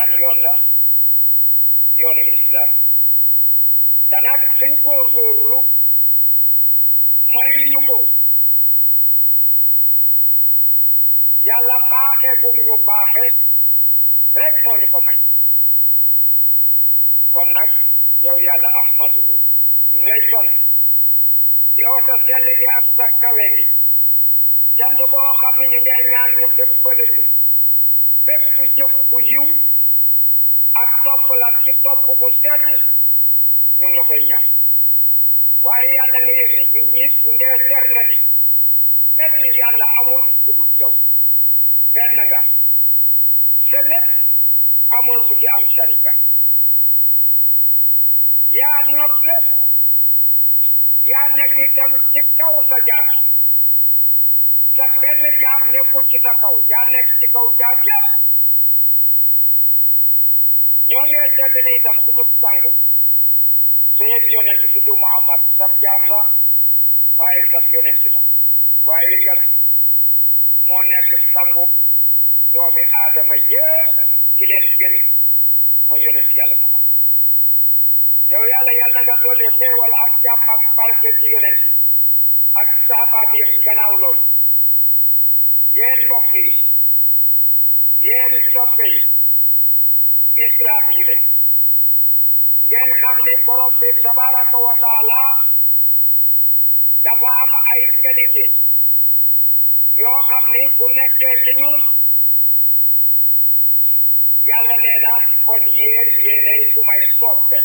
ban yoon la yoonu islam te nag suñ góorgóorlu mayuñu ko yàlla baaxe bu mu ñu baaxe rek moo ñu ko may kon nag yow yàlla ahmaduhu ñu ngi lay sant yow sa sell gi ak sa kawe gi cant boo xam ne ñu ngee ñaan mu dëppale ñu bépp jëf bu yiw ak topp la ci topp bu sell ñu ngi la koy ñaan waaye yàlla nga yëg ne ñun ñi ñu ngee ser nga ni benn yàlla amul ku dut yow benn nga sa lépp amul ku ci am sharika yaa not lépp yaa nekk itam ci kaw sa jaam sa benn jaam nekkul ci sa kaw yaa nekk ci kaw jaam yépp ñoo ngee seetlu ne itam suñu sang suñu yonent bi tudd Muhammad sab jaam la waaye sab yonent la waaye kat moo nekk sangu doomi aadama yépp ci leen gën mooy yonent yàlla Muhammad yow yàlla yàlla nga dolli xéewal ak jàmmam barke ci yonent yi ak saabaam yëpp gannaaw loolu yéen mbokk yi yéen soppe yi islam yi le ngeen xam ni borom bi tabaraka wa taala dafa am ay qualité yoo xam ni bu nekkee ci ñun yàlla nee na kon yéen yéenay sumay soppe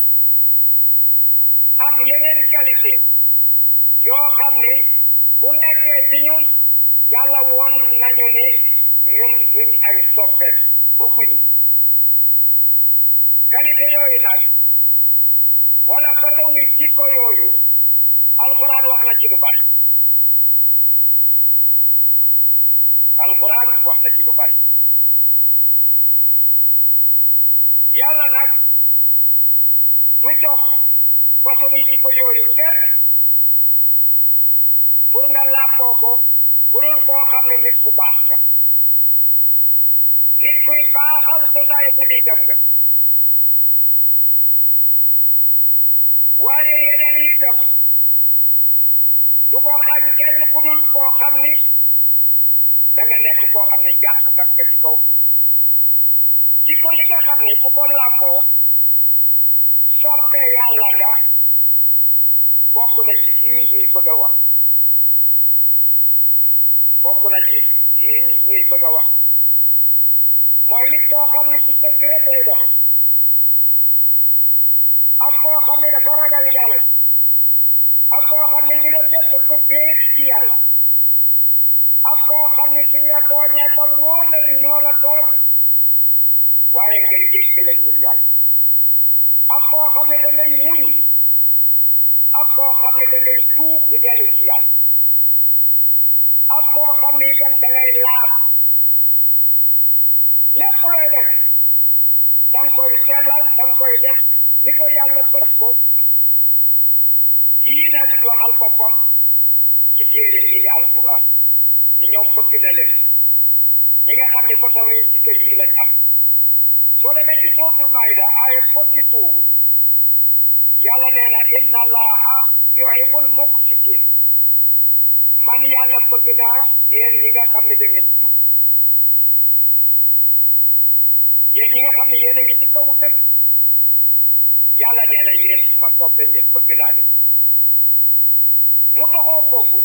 am yeneen qualité yoo xam ni bu nekkee ci ñun yàlla woon nañu ni ñun duñ ay soppeem bëgguñu qualité yooyu nag wala façon ni jikko yooyu alquran wax na ci lu bari alquran wax na ci lu bari yàlla nag du jox façon yi jikko yooyu kenn pour nga làmboo ko kurul koo xam ne nit ku baax nga nit kuy baaxal société bi itam nga waaye yeneen yi itam du ko xañ kenn ku dul koo xam ni da nga nekk koo xam ne yàqkat nga ci kaw suuf jikko yi nga xam ni ku ko làmboo soppee yàlla nga bokk na ci yii ñuy bëgg a wax bokk na ci yii ñuy bëgg a wax mooy nit koo xam ne ci dëgg rek lay dox ak koo xam ne dafa ragal yàlla ak koo xam ne mbiram yëpp ko béet ci yàlla ak koo xam ne suñ la tooñee ba wóor la ni ñoo la tooñ waaye ngay dégg leen ñun yàlla ak koo xam ne da ngay muñ ak koo xam ne da ngay tuub di dellu ci yàlla ak koo xam ne itam da ngay laab lépp looy def da nga koy sellal da nga koy def ni ko yàlla bëgg ko yii nag waxal boppam ci téere bii di alquran ñi ñoom bëgg na leen ñi nga xam ne façon yi jikko yii lañ am soo demee ci suratul maida aaya forty two yàlla nee na inna allaha yuhibbul muqsitin man yàlla bëgg naa yéen ñi nga xam ne da ngeen jub yéen ñi nga xam ne yéen a ngi ci kaw dëkk yàlla nee na yéen su ma soppe ngeen bëgg naa leen mu taxoo foofu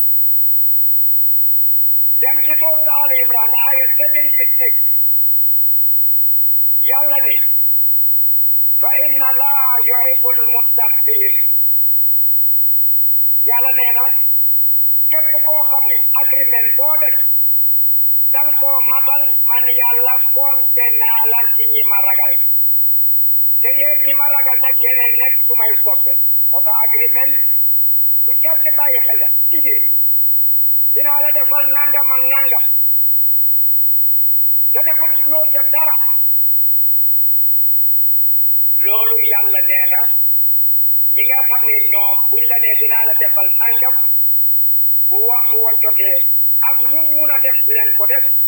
dem ci sourate Al Imran aya seventy six yàlla ni fa inna allaha yuhibbul muttaqin yàlla nee na képp koo xam ne agreement boo def dang koo matal man yàlla konte naa la ci ñi ma ragal te yéen ñi ma ragal nag yéene nekk su may soppe moo tax agreement lu jar ci bàyyi xel la dige dinaa la defal nangam ak nangam te defal ci loo ca dara loolu yàlla nee na ñi nga xam ne ñoom buñ la nee dinaa la defal nangam bu waxtu wa jotee ak lu mun a def leen ko def